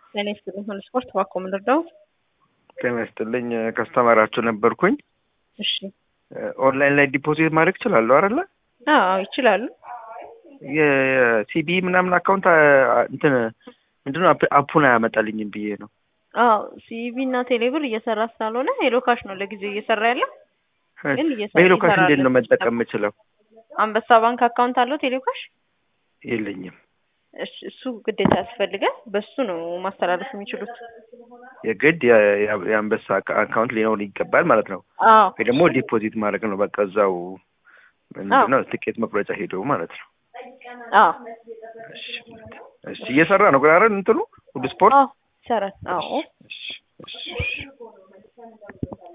ጤና ይስጥልኝ። ሁሉ ስፖርት እባክዎ ምን ልርዳው? ጤና ይስጥልኝ። ከስተመራችሁ ነበርኩኝ። እሺ። ኦንላይን ላይ ዲፖዚት ማድረግ እችላለሁ አይደለ? አዎ ይችላሉ። የሲቢ ምናምን አካውንት አ- እንትን ምንድነው አፕ- አፑን አያመጣልኝም ብዬ ነው። አዎ ሲቢ እና ቴሌብር እየሰራ ስላልሆነ ሄሎ ካሽ ነው ለጊዜው እየሰራ ያለው። ግን እየሰራ- በሄሎ ካሽ እንዴት ነው ይሰራል። መጠቀም የምችለው? አንበሳ ባንክ አካውንት አለው ቴሌ ካሽ? የለኝም። እሺ፣ እሱ ግዴታ ያስፈልጋል። በሱ ነው ማስተላለፍ የሚችሉት። የግድ የ- የ- የአንበሳ አካ- አካውንት ሊኖር ይገባል ማለት ነው። አዎ ወይ ደግሞ ዲፖዚት ማድረግ ነው በቃ እዛው ምንድነው ትኬት መቁረጫ ሄዶ ማለት ነው። አዎ እሺ እሺ እየሰራ ነው ግን አይደል እንትኑ ሁሉ ስፖርት አዎ ይሰራል። አዎ እሺ እሺ